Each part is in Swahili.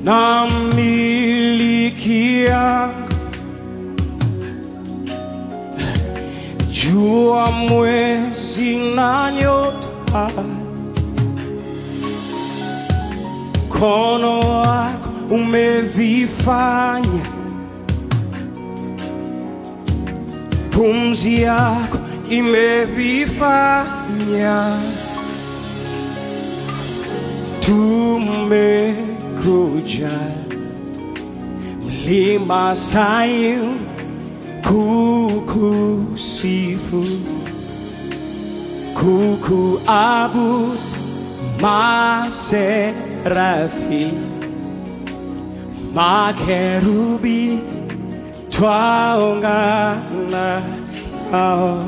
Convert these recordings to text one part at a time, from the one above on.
na milikia jua, mwezi na nyota, mkono wako umevifanya, pumzi yako imevifanya. Tumekuja mlima Sayuni kukusifu, kukuabudu, maserafi, makerubi twaungana nao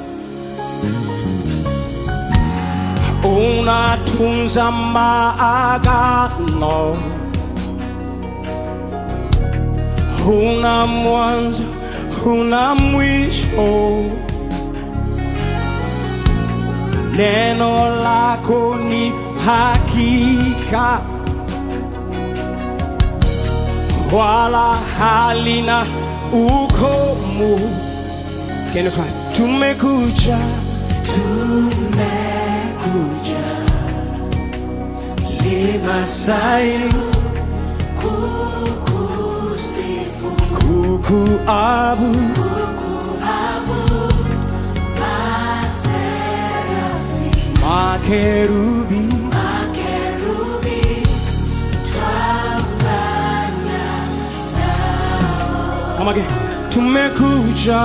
unatunza maagano, huna mwanzo, huna mwisho. Neno lako ni hakika, wala halina ukomo. Can you try? Tumekuja, tumekuja lima Sayuni kukusifu, kukuabudu kukuabudu, maserafi, makerubi makerubi, twaungana Come again. Tumekuja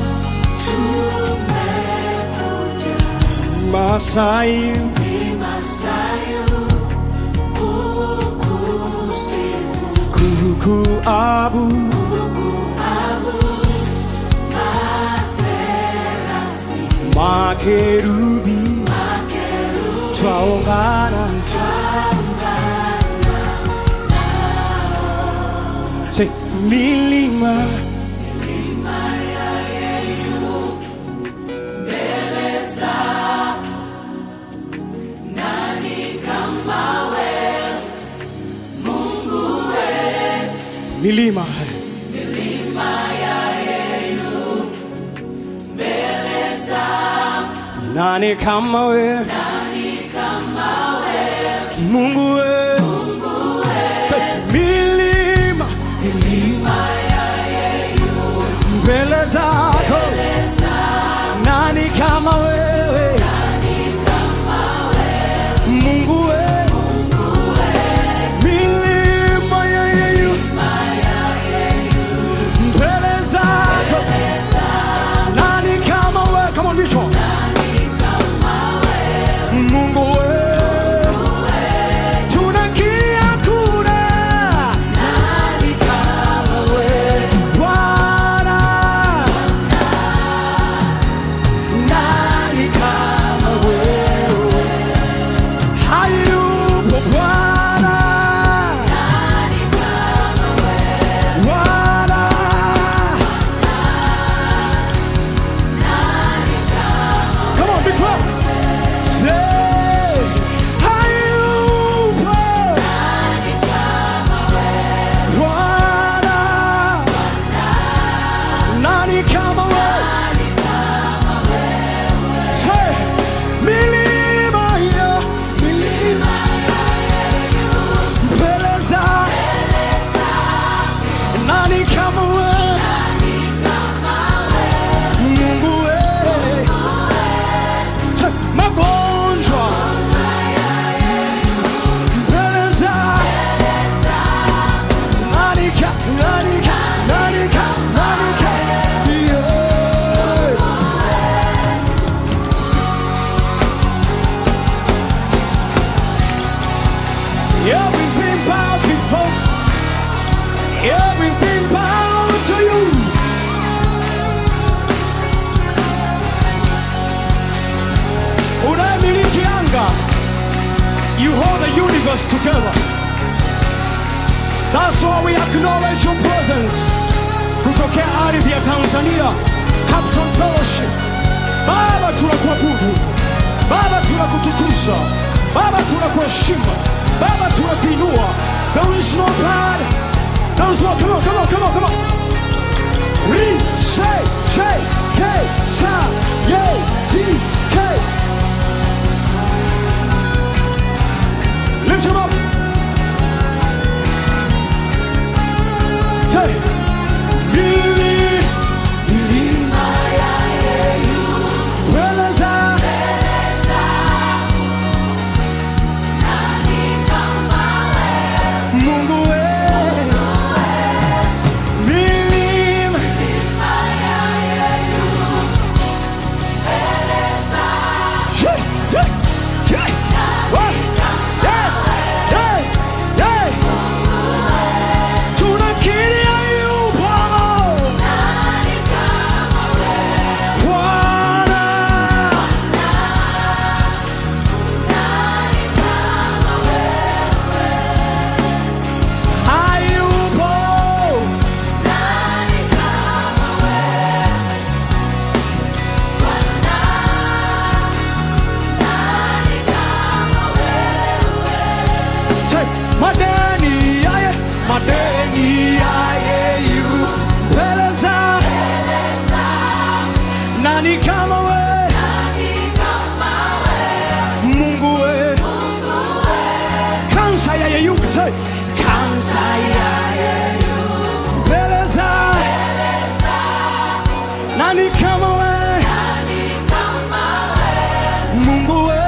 tumekuja Masai mlima Sayuni kukusifu, kukuabudu kukuabudu, maserafi, makerubi makerubi, twaungana Say milima milima nani kama we Mungu we Say, milima mbele zako nani kama wewe Mungu we milima ya yeyu mbele zako nani kama wewe kama ndicho Mungu we tunakia kuna Bwana nani kama wewe hayupo Bwana Bwana Come on, big clap. Say, hayupo Bwana nani kama wewe Say, milima ya milima mbele za nani kama wewe Mungu wewe Say, magonjwa mbele za nani ka nani ka nani ka nani ka yeah. Everything bows before, everything bows to you. Unayemiliki anga, you hold the universe together. That's why we acknowledge your presence. Kutokea ardhi ya Tanzania, Capson Fellowship. Baba tunakuabudu, Baba tunakutukuza, Baba tunakuheshimu, Baba tunakuinua, There is no God. There is no. Come on, come on, come on, come on. Re, say, say, K, sa, ye, si, K. Lift him up. Say, Mili, milima ya Yeyu, Beleza, Mungu we, milima Yeah, yeah, yeah. What? Yeah, yeah, yeah. Tunakiri hayupo. Bwana. Hayupo. Say, madeni yaye, madeni yaye yu peleza. Nani kama we? Mungu we. Kansa ya yeyuka, say, kansa ya yeyuka peleza. Nani kama we? Mungu we.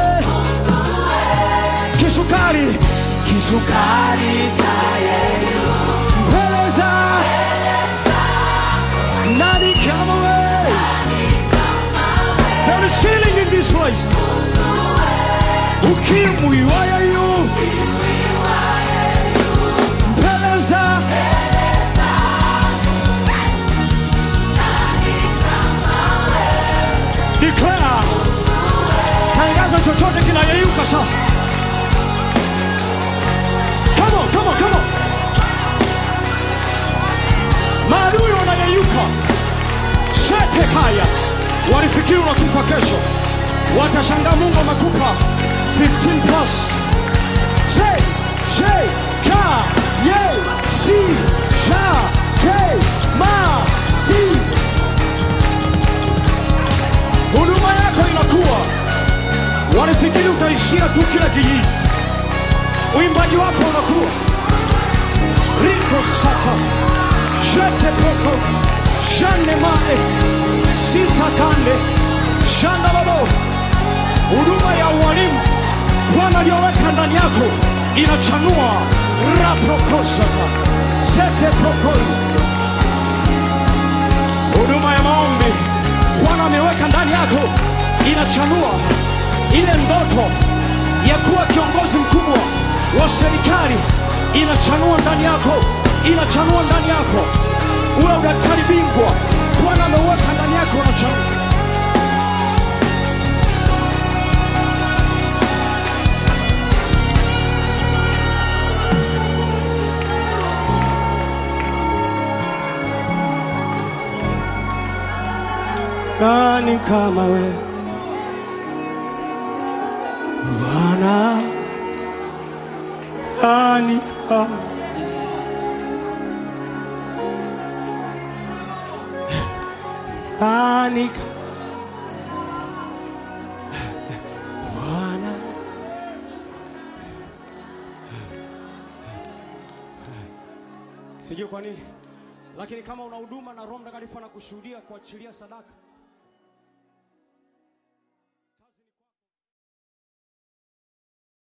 Kisukari, kisukari cha yeyuka peleza. Nani kama we? There is healing in this place. Ukimwi wa yeyu peleza. Declare. Tangaza chochote kinayeyuka sasa. Come on, come on, come on. Maadui wanayeyuka. Sete kaya. Walifikiri unakufa kesho. Watashangaa Mungu amekupa 15 plus. Say, say, ka, ye, si, sha, ke, ma, si. Huduma yako inakuwa. Walifikiri utaishia tu kila kijiji. Uimbaji wako unakuwa. Riko sata. Jete poko. Jane mae. Sita kande. Shanda babo. Huduma ya ualimu Bwana aliyoweka ndani yako inachanua. Raprokosata. Zete pokoi. Huduma ya maombi Bwana ameweka ndani yako inachanua ile ndoto ya kuwa kiongozi mkubwa wa serikali inachanua ndani yako, inachanua ndani yako. Uwe udaktari bingwa, Bwana ameweka ndani yako, unachanua. Nani kama we Bwana? Nani kama Nani kama Bwana? Sijui kwa nini, lakini kama una huduma na Roho Mtakatifu anakushuhudia kuachilia sadaka